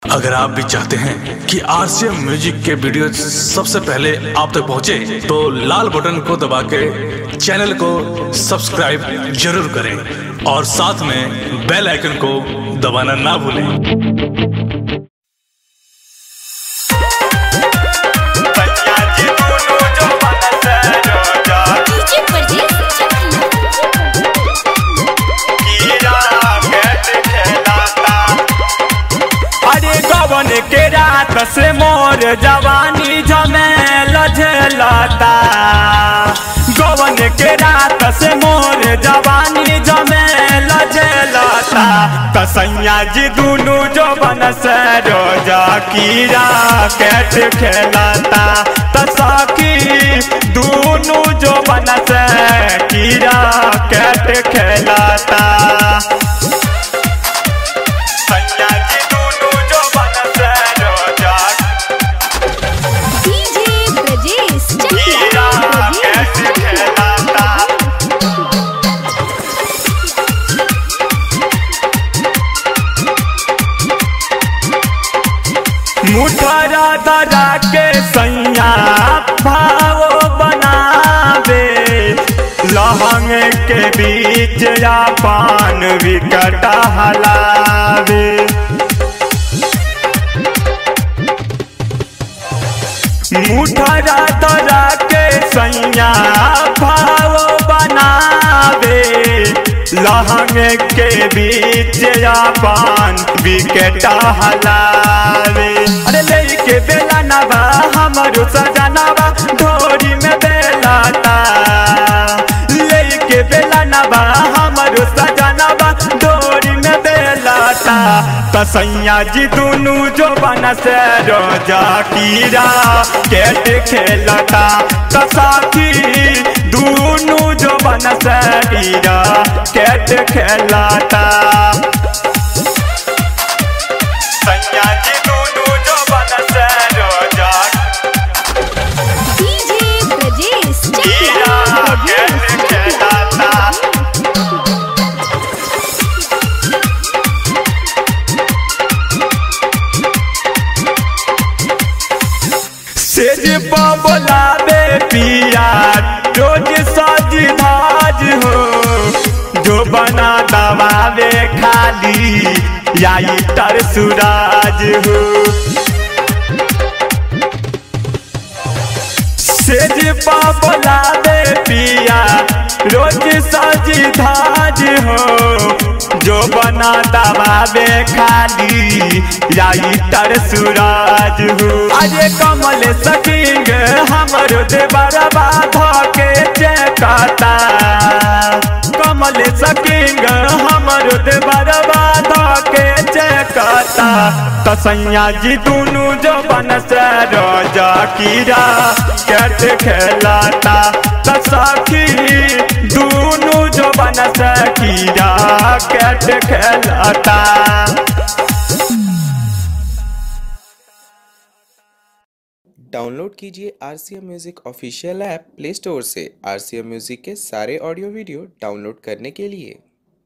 अगर आप भी चाहते हैं कि आरसीएम म्यूजिक के वीडियो सबसे पहले आप तक पहुंचे, तो लाल बटन को दबा के चैनल को सब्सक्राइब जरूर करें और साथ में बेल आइकन को दबाना ना भूलें डीजे परदेस अरे गवन के रात से मोर जवानी झमेल झेलता गवन के रात से मोर जवानी झमेल झेलता कसैया जी दुनू जवन से रोजा कीड़ा कैट खेलता त सखी दुनू जवन से कीड़ा कैट खेलता सैया जी दुनू जवन से रोजा डीजे ब्रजेश कीड़ा कैट खेलता मुठरा धरा के सैया भाव बनावे लहंग के बीच या पान विकट हलावे मुठरा धरा के सैया भाव बनावे लहंग के बीच या पान विकेट हलावे अरे लेके बेला नवा हमरो सजनवा ढोरी में बेलाता लेके बेला नवा हमरो सजनवा ढोरी में बेलाता तसैया जी दुनू जो बन से रोजा कीरा कैट खेलता तसाखी दुनू जो बन से कीरा कैट खेलता सैया जी दुनू जो बन से रोजा डीजे ब्रजेश कीरा कैट खेलता सेज बोलावे पिया रोज सज धाज हो जो बना दबावे खाली याई तर सुराज हो सेज बोलावे पिया रोज सज धाज हो जो बना दबावे खाली याई तर सूरज हो अरे कमल सकिंग हमर देवरबा धके चेकता कमल सकिंग हमर देवरबा धके चेकता तसैया जी दुनू जो बन से रोजा कीरा कैट खेलता तसखी दुनू जो बन से कीरा कैट खेलता डाउनलोड कीजिए R C M music official app play store से आर सी एम म्यूज़िक के सारे ऑडियो वीडियो डाउनलोड करने के लिए